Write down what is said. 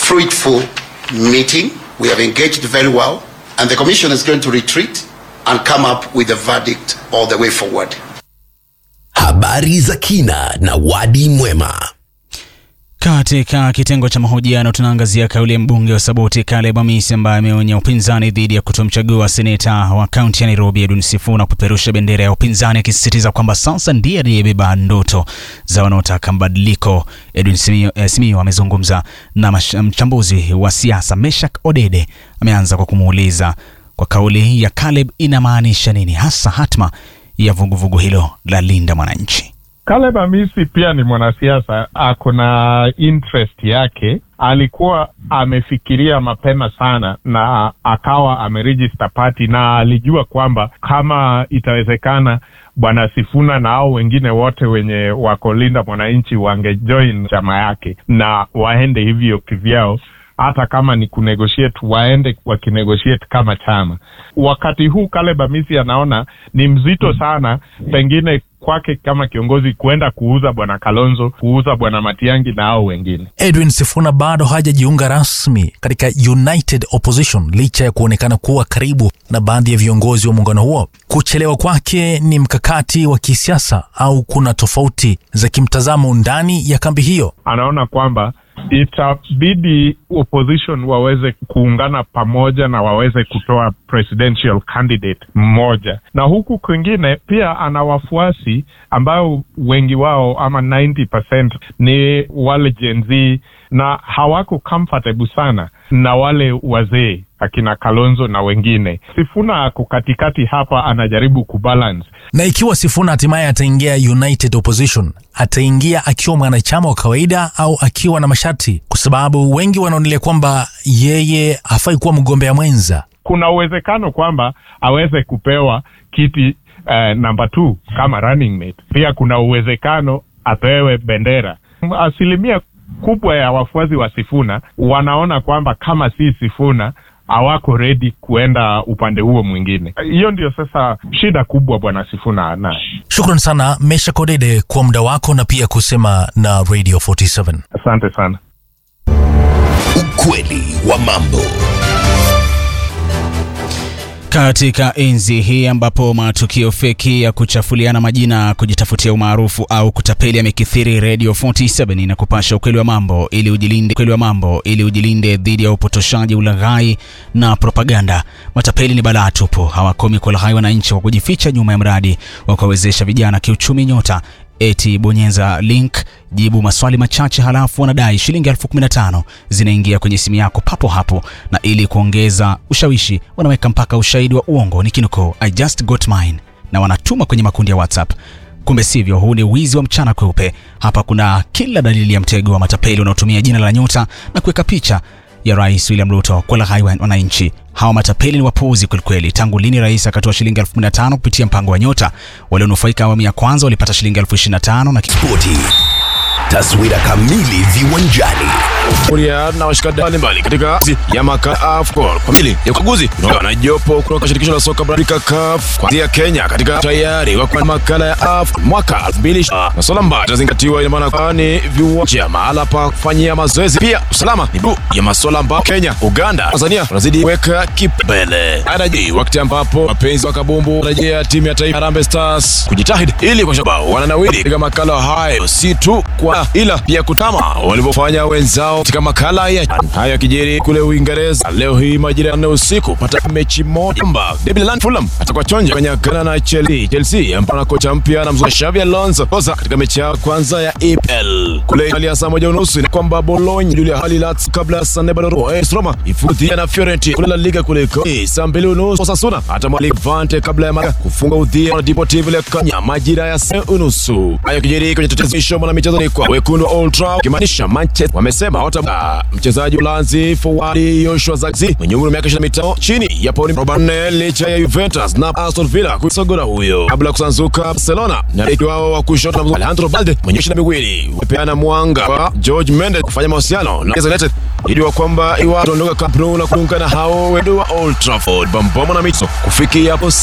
fruitful meeting. We have engaged very well, and the Commission is going to retreat and come up with a verdict all the way forward. Habari za kina na wadi mwema. Katika kitengo cha mahojiano tunaangazia kauli ya mbunge wa Saboti Caleb Amisi ambaye ameonya upinzani dhidi ya kutomchagua seneta wa kaunti ya Nairobi Edwin Sifuna kupeperusha bendera ya upinzani, akisisitiza kwamba sasa ndiye aliyebeba ndoto za wanaotaka mabadiliko. Edwin Simiyu eh, Simiyu amezungumza na mash- mchambuzi wa siasa Meshak Odede. Ameanza kwa kumuuliza kwa kauli ya Caleb inamaanisha nini hasa hatma ya vuguvugu hilo la Linda Mwananchi. Caleb Amisi pia ni mwanasiasa, ako na interest yake. Alikuwa amefikiria mapema sana na akawa ameregister party, na alijua kwamba kama itawezekana bwana Sifuna na hao wengine wote wenye wako Linda Mwananchi wangejoin chama yake na waende hivyo kivyao hata kama ni kunegotiate waende wakinegotiate kama chama. Wakati huu Caleb Amisi anaona ni mzito sana, pengine kwake kama kiongozi kuenda kuuza bwana Kalonzo, kuuza bwana Matiangi na hao wengine. Edwin Sifuna bado hajajiunga rasmi katika United Opposition licha ya kuonekana kuwa karibu na baadhi ya viongozi wa muungano huo. Kuchelewa kwake ni mkakati wa kisiasa au kuna tofauti za kimtazamo ndani ya kambi hiyo? Anaona kwamba itabidi opposition waweze kuungana pamoja na waweze kutoa presidential candidate mmoja, na huku kwingine pia ana wafuasi ambao wengi wao ama 90% ni wale Gen Z na hawako comfortable sana na wale wazee akina Kalonzo na wengine. Sifuna ako katikati hapa, anajaribu kubalance Na ikiwa Sifuna hatimaye ataingia United Opposition, ataingia akiwa mwanachama wa kawaida au akiwa na masharti? Kwa sababu wengi wanaonelea kwamba yeye hafai kuwa mgombea mwenza. kuna uwezekano kwamba aweze kupewa kiti uh, namba two kama running mate. Pia kuna uwezekano apewe bendera. Asilimia kubwa ya wafuasi wa Sifuna wanaona kwamba kama si Sifuna hawako ready kuenda upande huo mwingine. Hiyo ndio sasa shida kubwa bwana Sifuna anaye. Shukran sana Mesha Kodede kwa muda wako na pia kusema na Radio 47. Asante sana. Ukweli wa mambo. Katika enzi hii ambapo matukio feki ya kuchafuliana majina, kujitafutia umaarufu au kutapeli yamekithiri, Radio 47 inakupasha ukweli wa mambo ili ujilinde, ukweli wa mambo ili ujilinde dhidi ya upotoshaji, ulaghai na propaganda. Matapeli ni balaa tupu, hawakomi kulaghai wananchi kwa kujificha nyuma ya mradi wa kuwawezesha vijana kiuchumi nyota eti bonyeza link jibu maswali machache halafu wanadai shilingi elfu kumi na tano zinaingia kwenye simu yako papo hapo na ili kuongeza ushawishi wanaweka mpaka ushahidi wa uongo ni kinukuu i just got mine na wanatuma kwenye makundi ya whatsapp kumbe sivyo huu ni wizi wa mchana kweupe hapa kuna kila dalili ya mtego wa matapeli unaotumia jina la nyota na kuweka picha ya rais William Ruto kwa laghai wa- wananchi. Hawa matapeli ni wapuuzi kwelikweli. Tangu lini rais akatoa shilingi elfu kumi na tano kupitia mpango wa Nyota? Walionufaika awamu ya kwanza walipata shilingi elfu ishirini na tano na ki- Spoti. Taswira kamili viwanjani. kuria na washikadau mbalimbali katika zi ya maka AFCON kwa mili ya ukaguzi kutoka na jopo kutoka shirikisho la soka barani Afrika CAF kuanzia Kenya katika tayari wa kwa makala ya AFCON mwaka 2020 na swala ambayo itazingatiwa ina maana kwa ni viwanja mahala pa kufanyia mazoezi, pia usalama ni juu ya masuala ambayo Kenya, Uganda, Tanzania wanazidi kuweka kipaumbele. Anaji wakati ambapo wapenzi wa kabumbu wanarejea timu ya taifa Harambee Stars kujitahidi ili kwa sababu wananawiri katika makala hayo, si tu kwa ila pia kutama walivyofanya wenzao katika makala ya hayo yakijiri kule Uingereza leo hii majira ya nne usiku pata mechi moja kwamba David Land Fulham atakuwa chonja kanyagana na Chelsea Chelsea ambao na kocha mpya na mzungu Xavi Alonso kosa katika mechi yao kwanza ya EPL kule Italia saa moja unusu ni kwamba Bologna Julia hali Lazio kabla ya Sanebadoro AS Roma ifutia na Fiorentina kule La Liga kule Italia saa mbili unusu Osasuna atamwalika Levante kabla ya Malaga kufunga udhia na Deportivo La Coruña majira ya saa unusu hayo kijiri kwenye tetezi show na michezo ni kwa wekundu wa Old Trafford kimaanisha Manchester wamesema hawata mchezaji Ulanzi forward Joshua Zirkzee mwenye umri wa miaka 25 chini ya pauni 44 licha ya Juventus na Aston Villa kusogora huyo kabla ya kusanzuka Barcelona na beki wao wa kushoto na Alejandro Balde mwenye ishirini na miwili wamepeana mwanga kwa George Mendes kufanya mahusiano na Manchester United ili kwamba iwaondoka Camp Nou na kuungana hao wedu wa Old Trafford bambama na mito kufikia hapo